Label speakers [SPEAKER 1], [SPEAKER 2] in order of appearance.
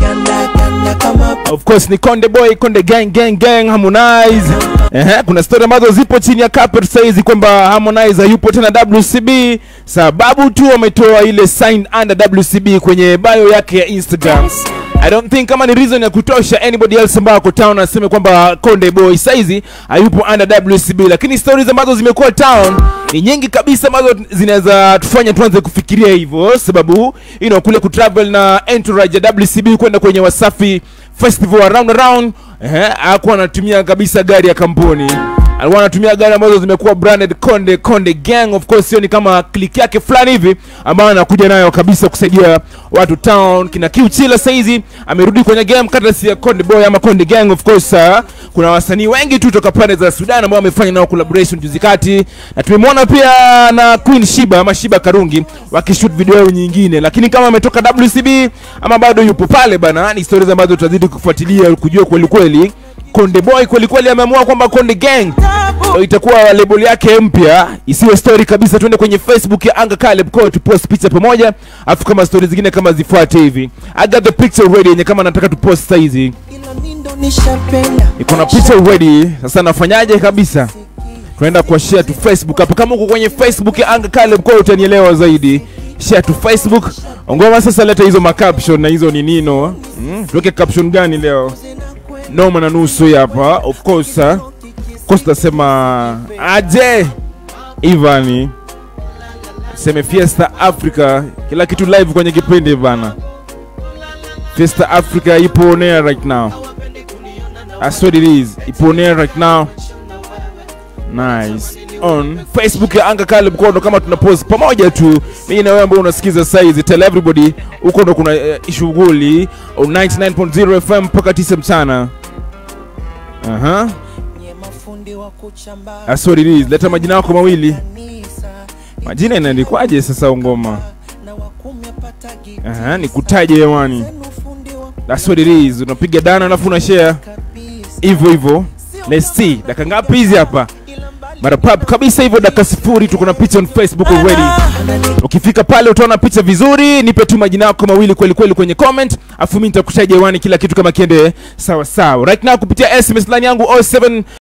[SPEAKER 1] ganda ganda kama
[SPEAKER 2] Of course ni Konde Boy, Konde Gang Gang Gang Harmonize. Ehe, kuna story ambazo zipo chini ya carpet saizi kwamba Harmonize hayupo tena WCB sababu tu ametoa ile sign under WCB kwenye bio yake ya Instagram. I don't think kama ni reason ya kutosha anybody else ambao ako town aseme kwamba Konde Boy saizi hayupo under WCB, lakini stories ambazo zimekuwa town ni nyingi kabisa ambazo zinaweza tufanya tuanze kufikiria hivyo, sababu you know, kule kutravel na entourage ya WCB kwenda kwenye Wasafi festival around around, eh, hakuwa anatumia kabisa gari ya kampuni alikuwa anatumia gari ambazo zimekuwa branded Konde Konde Gang. Of course hiyo ni kama click yake fulani hivi ambayo anakuja nayo kabisa kusaidia watu town. Kina Kiuchila saizi amerudi kwenye game courtesy ya Konde Boy ama Konde Gang. Of course uh, kuna wasanii wengi tu toka pande za Sudan ambao wamefanya nao collaboration juzi kati, na tumemwona pia na Queen Shiba ama Shiba Karungi wakishoot video nyingine, lakini kama ametoka WCB ama bado yupo pale bana, ni stories ambazo tutazidi kufuatilia kujua kweli kweli Konde Boy kweli kweli ameamua kwamba Konde Gang ndio itakuwa label yake mpya, isiwe story kabisa. Tuende kwenye Facebook ya Anga Caleb Cole tupost picha pamoja, afu kama story zingine kama zifuate hivi. I got the picture ready yenye kama nataka tupost sasa hizi.
[SPEAKER 1] ila mi ndo nishapenda
[SPEAKER 2] Iko na picha ready. Sasa nafanyaje kabisa? Tunaenda kwa share tu Facebook hapo. Kama uko kwenye Facebook ya Anga Caleb Cole utanielewa zaidi. Share tu Facebook. Ongoma sasa, leta hizo ma caption na hizo ni nino. Mm, tuweke caption gani leo? Noma na nusu hii hapa. Of course, uh, of course tasema aje Ivani seme Fiesta Africa, kila kitu live kwenye kipindi bana. Fiesta Africa ipo on air right now. That's what it is. Ipo on air right now. Nice. On Facebook ya Anga Caleb Kondo kama tuna post pamoja tu. Mimi na wewe ambao unasikiza saizi tell everybody huko ndo kuna uh, shughuli on 99.0 FM mpaka 9 mchana. Aha.
[SPEAKER 1] nye mafundi wa kuchamba
[SPEAKER 2] That's what it is. Leta majina yako mawili.
[SPEAKER 1] kanisa
[SPEAKER 2] Majina inaandikwaje sasa ungoma?
[SPEAKER 1] na wakumi apata
[SPEAKER 2] Aha, nikutaje hewani.
[SPEAKER 1] gitenu fundi wa
[SPEAKER 2] That's what it is. Unapiga dana alafu una share
[SPEAKER 1] kabisa
[SPEAKER 2] hivyo hivyo. Let's see. Dakika ngapi hizi hapa?
[SPEAKER 1] ila mbali
[SPEAKER 2] Mara pap kabisa hivyo dakika sifuri tuko na picha on Facebook already.
[SPEAKER 1] anani
[SPEAKER 2] Ukifika pale utaona picha vizuri, nipe tu majina yako mawili kweli kweli kwenye comment, afu mimi nitakushaje hewani kila kitu kama kiende sawa sawa. Right now kupitia SMS line yangu 07